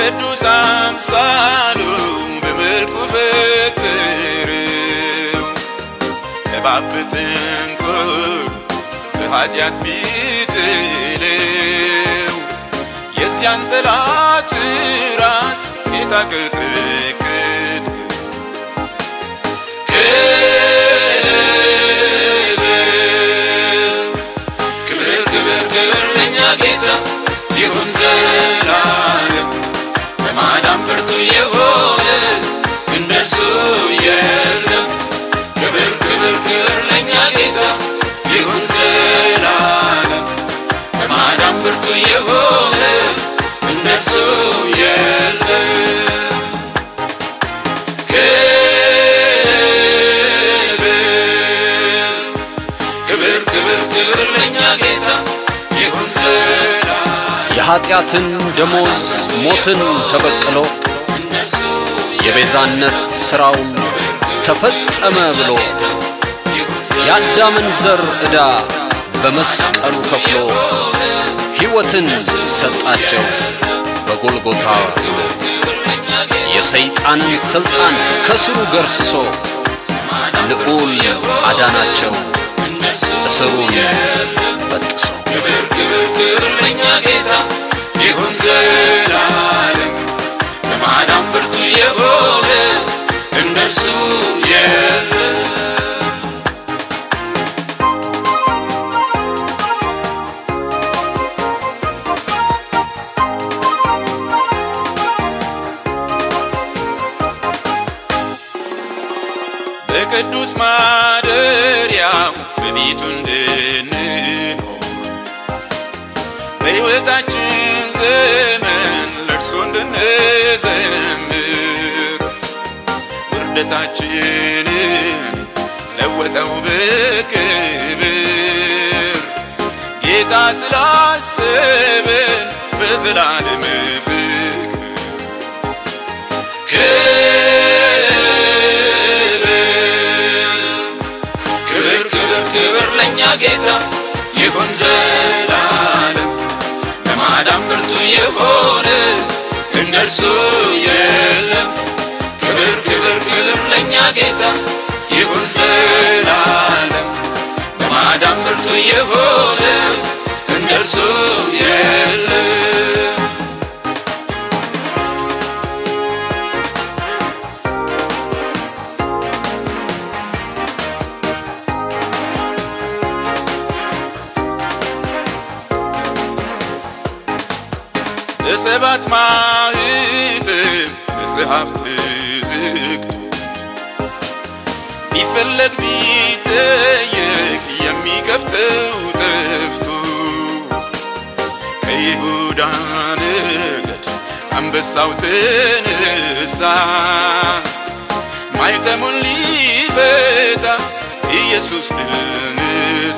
በቅዱስ አምሳሉ በመልኩ ፈጠረው እባብ በተንኮል በኃጢአት ቢጥለው የዚያን ጠላት ራስ ጌታ ቀጠቀጠ። ክብር ክብር ክብር ለእኛ ጌታ ይሁን ዘላለም በማዳን ብርቱ የሆነ እንደሱ የለም። ክብር ክብር ክብር ለእኛ ጌታ ይሁን ዘላለም በማዳን ብርቱ የሆነ እንደሱ የለም። ክብር ክብር ክብር ለእኛ ጌታ ይሁን ዘላለም የኀጢአትን ደሞዝ ሞትን ተበቅሎ እንደሱ የቤዛነት ሥራውን ተፈጸመ ብሎ የአዳምን ዘር ዕዳ በመስቀሉ ከፍሎ ሕይወትን ሰጣቸው በጎልጎታ ብሎ የሰይጣንን ሥልጣን ከስሩ ገርስሶ ልዑል አዳናቸው እስሩን በጥሶ ክብር ክብር ክብር ለእኛ ጌታ ይሁን ዘላለም በማዳን ብርቱ የሆነ እንደሱ የለም። በቅዱስ ማደሪያው በቤቱ እንድንኖር በሕይወታችን ዘመን ለእርሱ እንድንዘምር ውርደታችንን ለወጠው በክብር ጌታ ስላሰበን በዘላለም ፍቅር ክብር ክብር ክብር ለእኛ ጌታ ይሁን ዘላለም በማዳን ብርቱ የሆነ እንደርሱ የለም። ክብር ክብር ክብር ለእኛ ጌታ ይሁን ዘላለም በማዳን ብርቱ የሆነ እንደርሱ የለም። በሰባት ማኅተም መጽሐፍ ተዘግቶ ቢፈለግ ቢጠየቅ የሚከፍተው ጠፍቶ ከይሁዳ ነገድ አንበሳው ተነሳ ማኅተሙን ሊፈታ ኢየሱስ ድል ነሣ።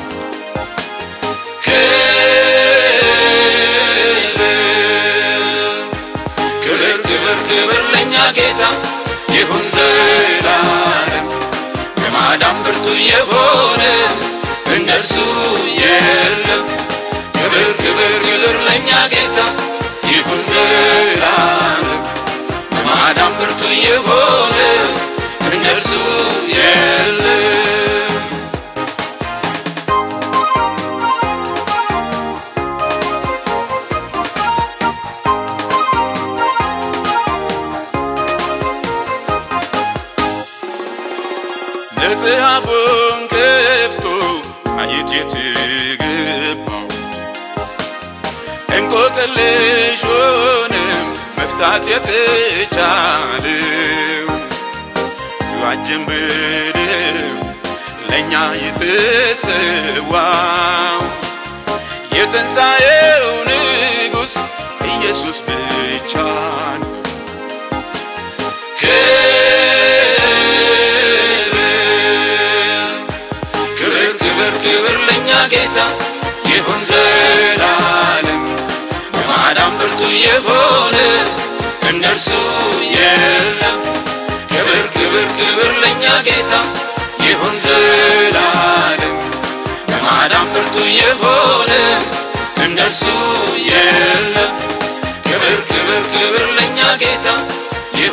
ክብር ክብር ክብር ለእኛ ጌታ ይሁን ዘላለም በማዳን ብርቱ የሆነ እንደሱ የለም። ክብር ክብር ክብር ለእኛ ጌታ ይሁን ዘላለም በማዳን ብርቱ የሆነ እንደሱ የለም። መጽሐፉን ከፍቶ ማየት የትገባው እንቆቅልሹንም መፍታት የተቻለው ዋጅን ብድም ለእኛ የተሰዋው የትንሣኤው ንጉሥ ኢየሱስ ብቻ ነው። ክብር ክብር ክብር ለእኛ ጌታ ይሁን ዘላለም በማዳን ብርቱ የሆነ እንደርሱ የለም። ክብር ክብር ክብር ለእኛ ጌታ ይሁን ዘላለም በማዳን ብርቱ የሆነ እንደርሱ የለም። ክብር ክብር ክብር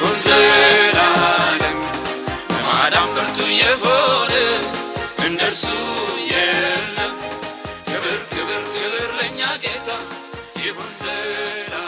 ይሁን ዘላለም በማዳን ብርቱ የሆነ እንደርሱ የለም ክብር ክብር ክብር ለእኛ ጌታ ይሁን ዘላለም